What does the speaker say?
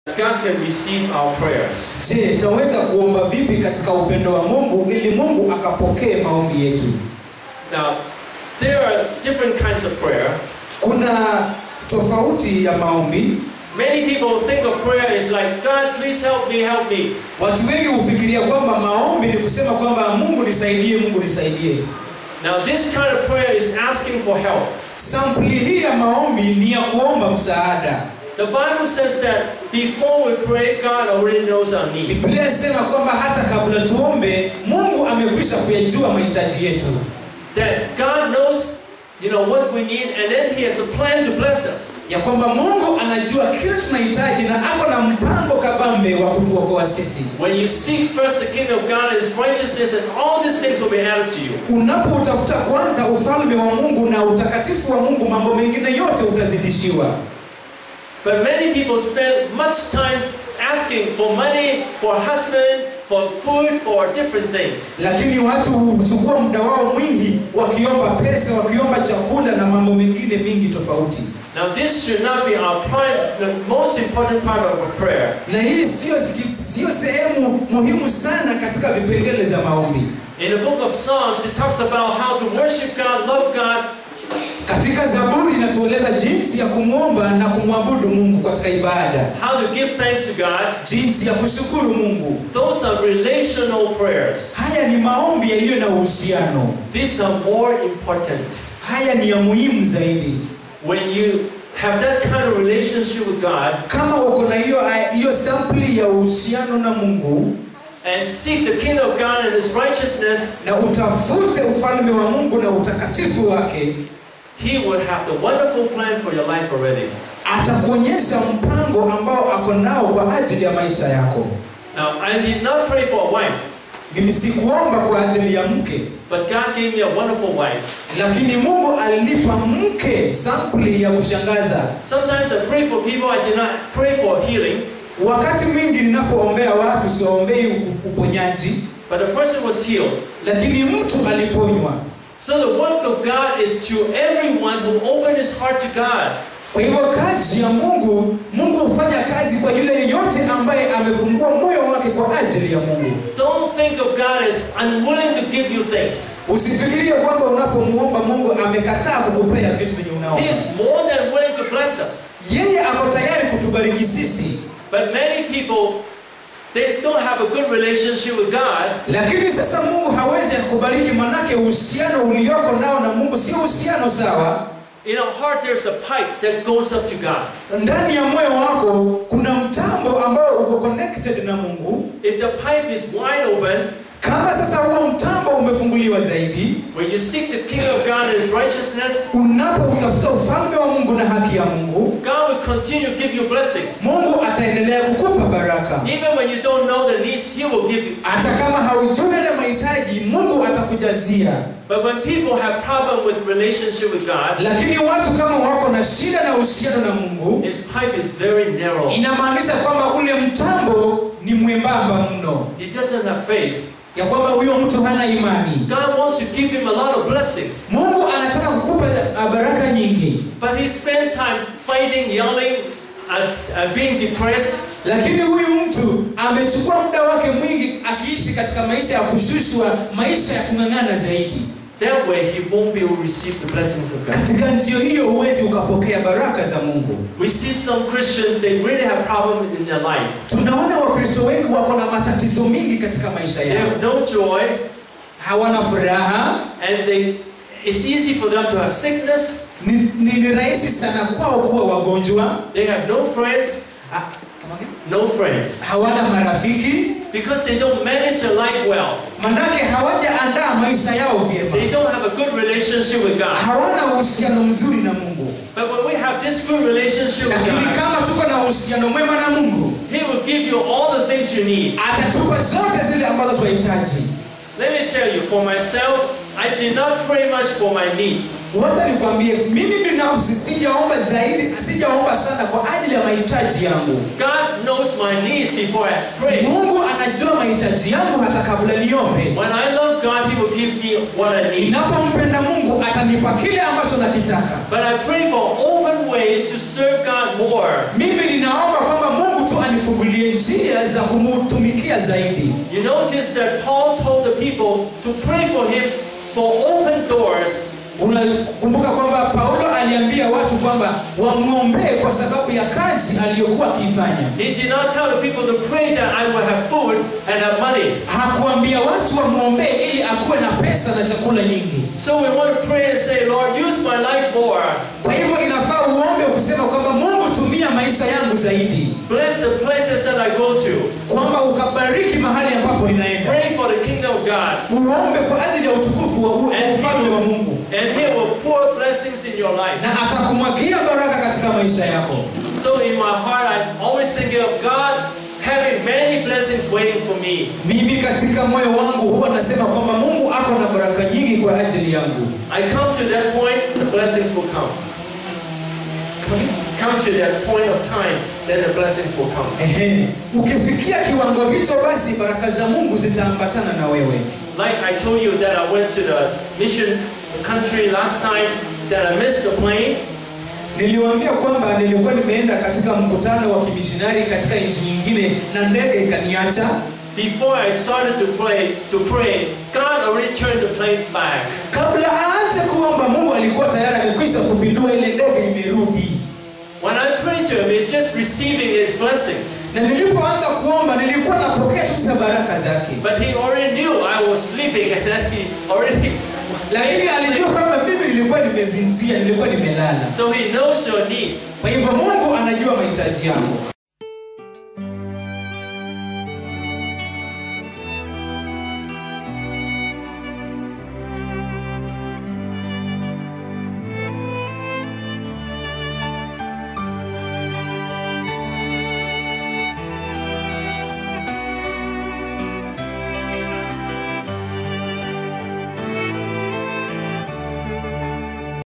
God can receive our prayers. Je, tutaweza kuomba vipi katika upendo wa Mungu ili Mungu akapokee maombi yetu? Now, there are different kinds of prayer. Kuna tofauti ya maombi. Many people think of prayer is like, God, please help me, help me. Watu wengi hufikiria kwamba maombi ni kusema kwamba Mungu nisaidie, Mungu nisaidie. Now, this kind of prayer is asking for help. Sampuli hii ya maombi ni ya kuomba msaada. The Bible says that before we pray, God already knows our needs. Biblia inasema kwamba hata kabla tuombe, Mungu amekwisha kuyajua mahitaji yetu, That God knows, you know, what we need, and then He has a plan to bless us. ya kwamba Mungu anajua kile tunahitaji na ako na mpango kabambe wa kutuokoa sisi. When you seek first the kingdom of God and His righteousness, and all these things will be added to you. Unapoutafuta kwanza ufalme wa Mungu na utakatifu wa Mungu, mambo mengine yote utazidishiwa. But many people spend much time asking for money, for a husband, for food, for different things. Lakini watu huchukua muda wao mwingi wakiomba pesa, wakiomba chakula na mambo mengine mingi tofauti. Now, this should not be our prime, the most important part of our prayer. Na hii sio sio sehemu muhimu sana katika vipengele za maombi. In the book of Psalms, it talks about how to worship God, love God, Katika Zaburi inatueleza jinsi ya kumwomba na kumwabudu Mungu katika ibada, how to give thanks to God. jinsi ya kushukuru Mungu. Those are relational prayers. Haya ni maombi yaliyo na uhusiano. These are more important. Haya ni ya muhimu zaidi. When you have that kind of relationship with God Kama uko na hiyo hiyo sampli ya uhusiano na Mungu and seek the kingdom of God and His righteousness, na utafute ufalme wa Mungu na utakatifu wake, He will have the wonderful plan for your life already. atakuonyesha mpango ambao ako nao kwa ajili ya maisha yako. Now, I did not pray for a wife, Mimi sikuomba kwa ajili ya mke, but God gave me a wonderful wife. lakini Mungu alinipa mke sampli ya kushangaza. Sometimes I pray for people, I did not pray for healing, Wakati mwingi ninapoombea watu siombei u- uponyaji, but the person was healed. lakini mtu aliponywa. So the work of God is to everyone who opened his heart to God. Kwa hivyo kazi ya Mungu, Mungu hufanya kazi kwa yule yeyote ambaye amefungua moyo wake kwa ajili ya Mungu. Don't think of God as unwilling to give you things. Usifikirie kwamba unapomuomba Mungu amekataa kukupea vitu vyenye He unaomba. is more than willing to bless us. Yeye ako tayari kutubariki sisi, But many people, they don't have a good relationship with God. lakini sasa Mungu hawezi kukubariki, manake uhusiano ulioko nao na Mungu sio uhusiano sawa. In our heart, there's a pipe that goes up to God. Ndani ya moyo wako kuna mtambo ambao uko connected na Mungu. If the pipe is wide open, Kama sasa huo mtambo umefunguliwa zaidi, when you seek the kingdom of God and His righteousness, unapoutafuta ufalme wa Mungu na haki ya Mungu, God will continue to give you blessings. Mungu ataendelea kukupa baraka. Even when you don't know the needs, He will give you. Hata kama haujui yale mahitaji, Mungu atakujazia. But when people have problem with relationship with God, Lakini watu kama wako na shida na uhusiano na Mungu, His pipe is very narrow. inamaanisha kwamba ule mtambo ni mwembamba mno, He doesn't have faith. ya kwamba huyo mtu hana imani. God wants to give him a lot of blessings, Mungu anataka kukupa uh, baraka nyingi, but he spent time fighting, yelling, and, and being depressed. lakini huyu mtu amechukua muda wake mwingi akiishi katika maisha ya kushushwa, maisha ya kung'ang'ana zaidi. That way, he won't be able to receive the blessings of God. Katika njia hiyo huwezi ukapokea baraka za Mungu. We see some Christians, they really have problems in their life. Tunaona Wakristo wengi wako na matatizo mingi katika maisha They yao, have no joy, hawana furaha. and they, it's easy for them to have sickness. Ni, ni, ni rahisi sana kwao kuwa wagonjwa. They have no friends, Ah, kama gani? no friends, hawana marafiki, because they don't manage their life well. manake hawajaandaa maisha yao vyema, They don't have a good relationship with God. hawana uhusiano mzuri na Mungu. But when we have this good relationship with Lakini God, kama tuko na uhusiano mwema na Mungu, He will give you all the things you need. atatupa zote zile ambazo tunahitaji. Let me tell you, for myself, I did not pray much for my needs. Wacha nikwambie, mimi binafsi sijaomba zaidi, sijaomba sana kwa ajili ya mahitaji yangu. God knows my needs before I pray. Mungu anajua mahitaji yangu hata kabla niombe. When I love God, He will give me what I need. Ninapompenda Mungu atanipa kile ambacho nakitaka. But I pray for open ways to serve God more. Mimi ninaomba kwamba Mungu mungu tu anifungulie njia za kumutumikia zaidi You notice that Paul told the people to pray for him for open doors unakumbuka kwamba paulo aliambia watu kwamba wamwombee kwa sababu ya kazi aliyokuwa akiifanya He did not tell the people to pray that I will have food and have money. hakuambia watu wamwombee ili akuwe na pesa na chakula nyingi So we want to pray and say, Lord, use my life more. kwa hivyo inafaa uombe kusema kwamba mungu tumia maisha yangu zaidi Bless the places that I go to. kwamba ukabariki mahali ambapo ninaenda Pray for the kingdom of God. uombe kwa ajili ya utukufu wa wa ufalme wa mungu And He will pour blessings in your life. na atakumwagia baraka katika maisha yako So in my heart, I'm always thinking of God having many blessings waiting for me. mimi katika moyo wangu huwa nasema kwamba mungu ako na baraka nyingi kwa ajili yangu I come to that point, the blessings will come. Come to that point of time, then the blessings will come. Ehe. ukifikia kiwango hicho basi baraka za mungu zitaambatana na wewe Like I told you that I went to the mission country last time, that I missed the plane. niliwaambia kwamba nilikuwa nimeenda katika mkutano wa kimishinari katika nchi nyingine na ndege ikaniacha Before I started to pray, to pray, God already turned the plane back. kabla aanze kuomba mungu alikuwa tayari amekwisha kupindua ile ndege imerudi When I prayed to Him, it's just receiving His blessings. na nilipoanza kuomba nilikuwa napokea tu za baraka zake But He already knew I was sleeping, and then He already. lakini alijua kwamba mimi nilikuwa nimezinzia nilikuwa nimelala So He knows your needs. kwa hivyo mungu anajua mahitaji yako